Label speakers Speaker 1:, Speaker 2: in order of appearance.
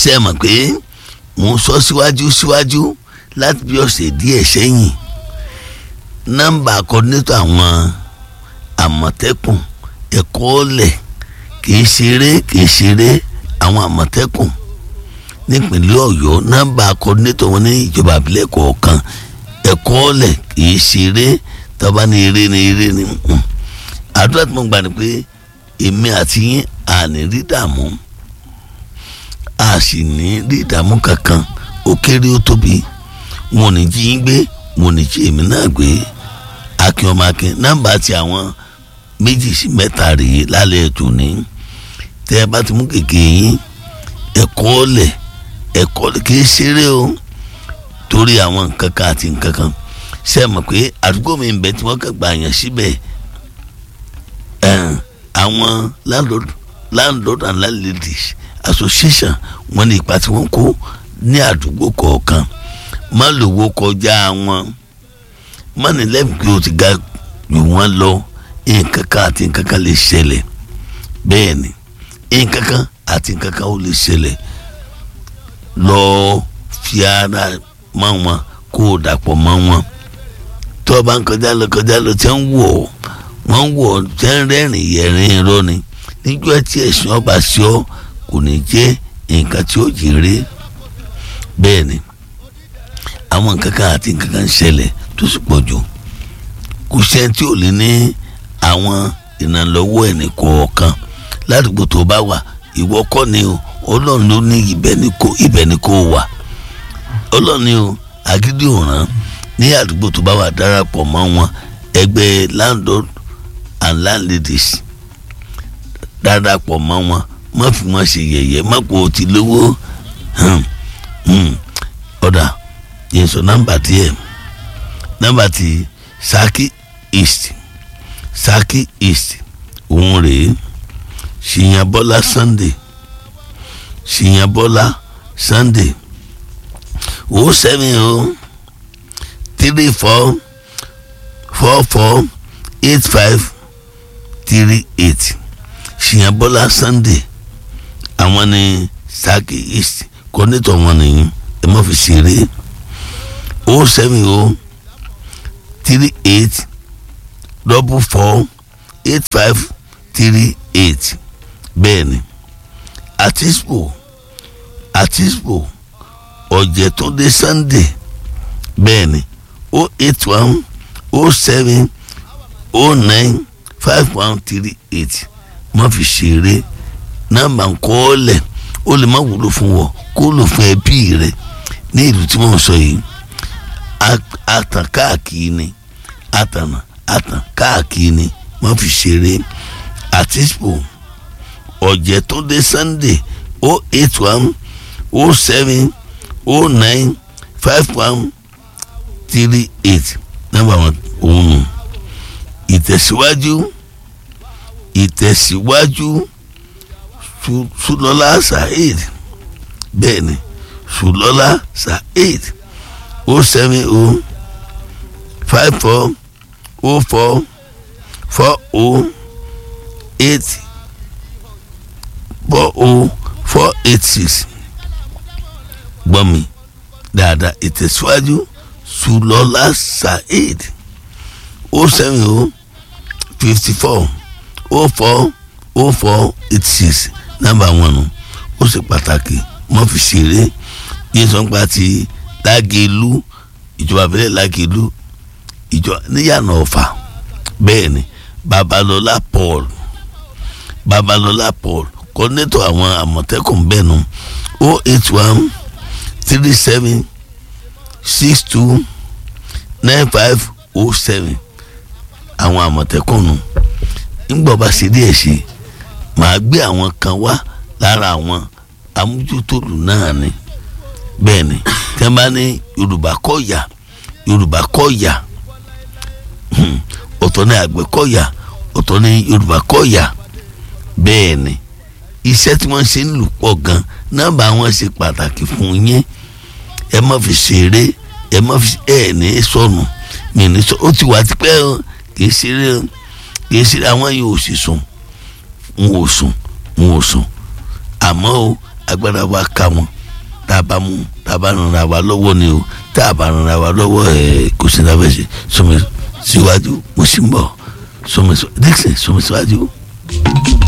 Speaker 1: ṣe é mọ̀ pé mò ń sọ síwájú síwájú láti bí ọ̀sẹ̀ díẹ̀ sẹ́yìn nọ́mbà kọ́dínétọ̀ àwọn àmọ̀tẹ́kùn ẹ̀kọ́ ọ̀lẹ̀ kìí ṣeré kìí ṣeré àwọn àmọ̀tẹ́kùn nípínlẹ̀ ọ̀yọ́ nọ́mbà kọ́dínétọ̀ wọn ní ìjọba àbílẹ̀ kọ̀ọ̀kan ẹ̀kọ́ ọ̀lẹ̀ kìí ṣeré tọ́ba ní eré ní eré ní àdúrà tí mo gbà ní pé èmi àti yín àní rí dààmú a sì ní rí ìdààmú kankan ó kéré ó tóbi wọn ò ní jí yín gbé wọn ò ní jí èmi náà gbé akin ọmọ akin nọ́mbà ti àwọn méjì sí mẹ́ta rèé lálẹ́ ètò ní tẹ́ ẹ bá ti mú kèké yín ẹ̀kọ́ ọ̀lẹ̀ ẹ̀kọ́ ọ̀lẹ̀ kì í ṣeré o torí àwọn nǹkan kan àti nǹkan kan ṣe é mọ̀ pé àdúgbò mi ń bẹ tí wọ́n kàn gbà yàn síbẹ̀ àwọn landlord landlord and landladies association wọ́n ní ipa tí wọ́n kó ní àdúgbò kọ̀ọ̀kan má lówó kọjá wọn má ní lẹ́yìn pé o ti ga jù wọ́n lọ nǹkan kan àti nǹkan kan lè ṣẹlẹ̀ bẹ́ẹ̀ ni nǹkan kan àti nǹkan kan ó lè ṣẹlẹ̀ lọ fi ara mọ́ wọn kó o dàpọ̀ mọ́ wọn tó o bá ń kọjá lọ kọjá lọ tí wọ́n wọ̀ ọ́ wọ́n wọ̀ ọ́ tí wọ́n rẹ́rìn yẹ̀rin irọ́ ni níjọ́ tí ẹ̀sìn ọba sí ọ kò ní jẹ́ nǹkan tí ó jèrè bẹ́ẹ̀ ni àwọn nǹkan kan àti nǹkan kan ń ṣẹlẹ̀ tó sì pọ̀ jù kò sẹ́ni tí ò lè ní àwọn ìrànlọ́wọ́ ẹnì kọ̀ọ̀kan ládùúgbò tó bá wà ìwọ kọ́ ni o ọlọ́run ló ní ibẹ̀ ni kò ibẹ̀ ni kò wà ọlọ́run ni o agídí òràn ní àdúgbò tó bá wà darapọ̀ mọ́ wọn ẹgbẹ́ landlord and landladies darapọ̀ mọ́ wọn má fi wọn ṣe yẹ̀yẹ́ má kó o ti lówó ọ̀dà yẹn sọ nọ́mbà tiẹ̀ nọ́mbà ti Saki East Saki East òun rèé ṣìyànbọ́lá Sunday ṣìyànbọ́lá Sunday o seven o three four four four eight five three eight ṣìyànbọ́lá Sunday àwọn ní Saki East kọ́nítọ̀ wọn nìyí ẹ má fi ṣeré o seven o three eight double four eight five three eight bẹ́ẹ̀ ni àtispo àtispo ọ̀jẹ̀túndé Sunday bẹ́ẹ̀ ni o eight one o seven o nine five one three eight má fi ṣeré nọ́mbà ńkọ́ọ́lẹ̀ ó lè má wúlò fún wọ kó lò fún ẹbí rẹ ní ìlú tí wọ́n sọ yìí àtàn káàkiri ni àtànà àtàn káàkiri ni má fi ṣeré àtispo ọ̀jẹ̀túndé Sunday o eight one o seven o nine five one three eight nọ́mbà wọn òun nù ìtẹ̀síwájú ìtẹ̀síwájú Sùlọ́lá Saheed bẹ́ẹ̀ ni Sùlọ́lá Saheed o seven o five four o four four o eight four o four eight six gbọ́ mi dáadáa ìtẹ̀síwájú Sùlọ́lá Saheed o seven o fifty four o four o four eight six nọ́mbà wọn nù ó ṣe pàtàkì mọ́ fi ṣeré yín sọ nípa ti Lágẹ̀lú ìjọba abẹ́lẹ̀ Lágẹ̀lú ìjọ níyànà Ọ̀fà bẹ́ẹ̀ ni Babalọ́lá Paul Babalọ́lá Paul kọ́ńdẹ́tọ̀ àwọn àmọ̀tẹ́kùn bẹ́ẹ̀ nu o eight one three seven six two nine five o seven àwọn àmọ̀tẹ́kùn nu ńgbọ́ bá ṣe díẹ̀ ṣe màá gbé àwọn kan wá lára àwọn amójútòlù náà ni bẹ́ẹ̀ ni tí wọ́n bá ní Yorùbá kọ́ọ̀yà Yorùbá kọ́ọ̀yà ọ̀tọ̀ ní àgbẹ̀ kọ́ọ̀yà ọ̀tọ̀ ní Yorùbá kọ́ọ̀yà bẹ́ẹ̀ ni iṣẹ́ tí wọ́n ṣe ń lù pọ̀ gan nọ́mbà wọn ṣe pàtàkì fún yín ẹ má fi ṣeré ẹ má fi ẹ ní sọnù mi ní sọ ó ti wà tipẹ́ o kì í ṣeré o kì í ṣeré àwọn yìí ò sì sùn n ò sùn n ò sùn àmọ́ o agbára wa ká wọn tá a bá mú tá a bá rànra wa lọ́wọ́ ni o tá a bá rànra wa lọ́wọ́ ẹ̀ kò sí náà fẹ́ ṣe sọmi síwájú mo sì ń bọ̀ sọmi Dixon sọmi síwájú.